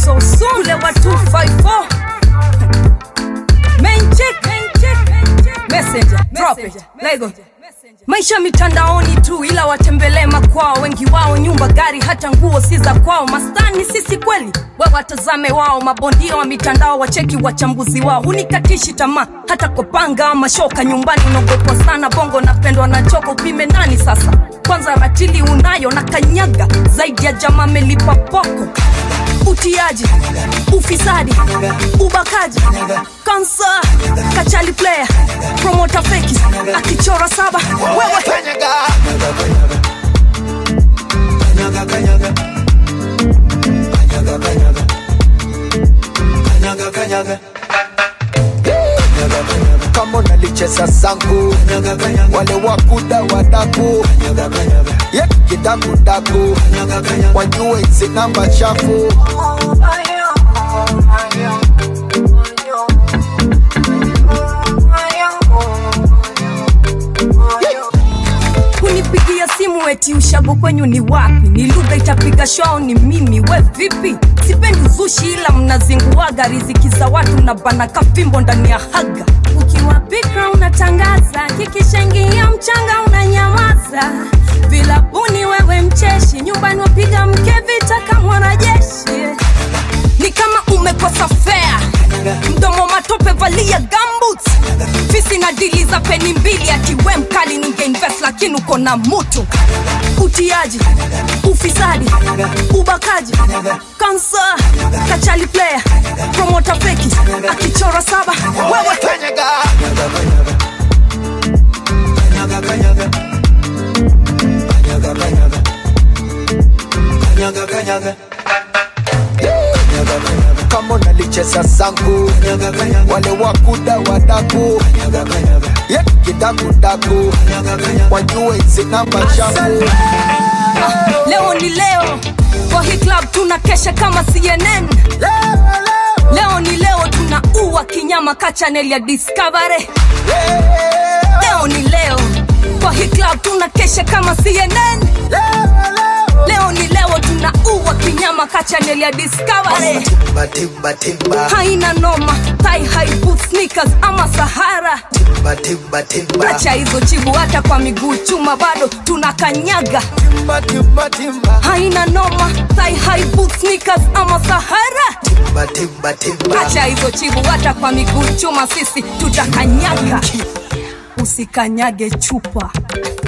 so soon ule wa 254 main chick messenger drop it lego maisha mitandaoni tu ila watembelee makwao wengi wao nyumba gari hata nguo si za kwao mastani sisi kweli we watazame wao mabondia wa mitandao wacheki wachambuzi wao hunikatishi tamaa hata kwa panga ama shoka nyumbani unaogopwa sana bongo napendwa na choko upime nani sasa kwanza ratili unayo na kanyaga zaidi ya jamaa melipa poko utiaji ufisadi ubakaji kansa kachali player promota feki akichora saba wewe Kanyaga. Kanyaga, kanyaga. Kanyaga, kanyaga. Kanyaga, kanyaga. Kanyaga, kanyaga. kama unalicheza zangu Kanyaga, kanyaga. wale wakuda wadaku Kanyaga, kanyaga. ye kidakudaku Kanyaga, kanyaga. wajue hizi namba chafu kunipigia simu eti ushago kwenyu ni wapi ni lugha itapiga shwao ni mimi we vipi sipendi uzushi ila mnazinguaga riziki za watu na bana kafimbo ndani ya haga ukiwa bikra unatangaza kikishangia mchanga unanyamaza vilabuni wewe mcheshi nyumbani wapiga mke vita kama mwanajeshi ni kama umekosa fea mdomo matope valia gambut fisi na dili za peni mbili atiwe mkali ningeinvest lakini uko na mutu utiaji ufisadi ubakaji kansa kachali player promota feki akichora saba wewe Kanyaga. Kanyaga, kanyaga. Kanyaga, kanyaga. Kanyaga, kanyaga. Kanyaga, kanyaga. kama unalicheza zangu Kanyaga, kanyaga. wale wakuda wadaku Kanyaga, kanyaga. ye kidakudaku Kanyaga, kanyaga. wajue hizi namba chafu leo ni leo kwa hii club tuna kesha kama cnn leo ni leo tunaua kinyama ka chanel ya discovery leo ni leo kwa hii club tuna kesha kama cnn leo ni leo tunaua kinyama ka chanel ya discovery Timba, timba, timba. haina noma tai haibu sneakers ama sahara Timba, timba, timba. acha hizo chibu hata kwa miguu chuma bado tunakanyaga Timba, timba, timba. haina noma tai haibu sneakers ama sahara Timba, timba, timba. acha hizo chibu hata kwa miguu chuma sisi tutakanyaga usikanyage chupa